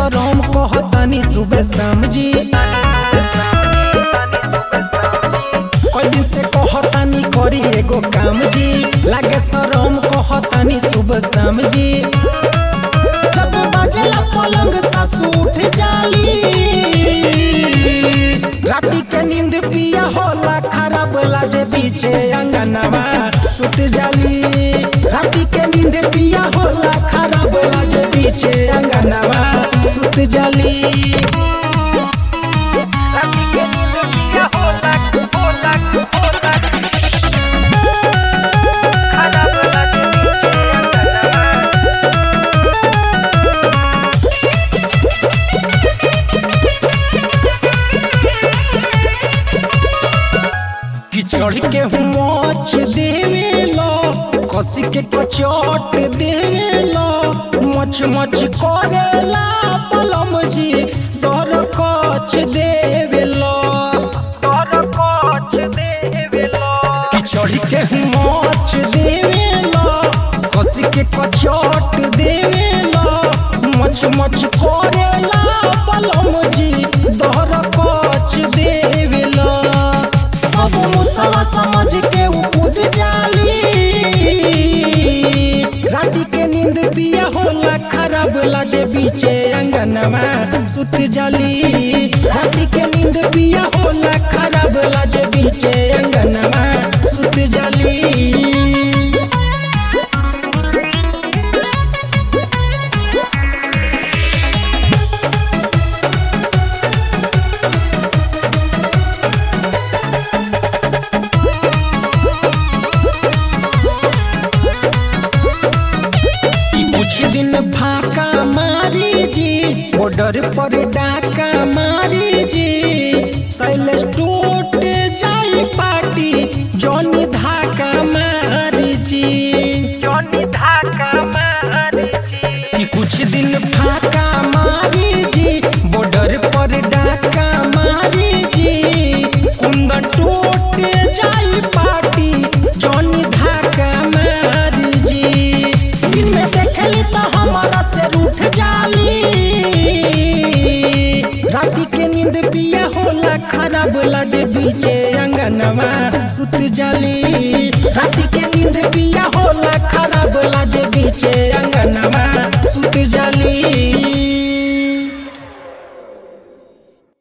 शरम कहतानी सुबह शाम जी कई दिन से कहतानी करी एगो काम जी लागे शरम कहतानी सुबह शाम जी जब बजला पलंग सासू उठ जाली राती के नींद पिया होला खराब लाजे बीचे अंगनवा सुत जाली राती के नींद पिया होला खराब लाजे बीचे अंगनवा सुत जाली राती के नींद पिया होला होला होला खराब लाजे बीचे अंगनवा कि चढ़ के मोच देवे लो कसी के कचोट देवे लो मच मच करेला पलम जी तोर कच देवे लो तोर कच देवे लो कि चढ़ के मोच देवे लो कसी के कचोट देवे लो मच मच करेला पलम जी तोर कच देवे लो अब मुसवा समझ के उ कूद जाली राती के नींद पिया होला खराब लाजे बीचे अंगनवा सुत जाली राती के नींद पिया होला खराब लाजे बीचे अंगनवा सुत जाली कुछ दिन फाका मारी जी बॉर्डर पर डाका मारी जी शैलेश टूट जाई पार्टी जॉनी धाका मारी जी जॉनी धाका मारी जी कि कुछ दिन फाका मारी जी बॉर्डर पर डाका मारी जी कुंदन टूट जाई पार्टी जॉनी धाका मारी जी दिन में देखली तो हमारा से रूठ जाली राती के नींद पिया होला खराब लाजे बीचे अंगनवा सुत जाली राती के नींद पिया होला खराब लाजे बीचे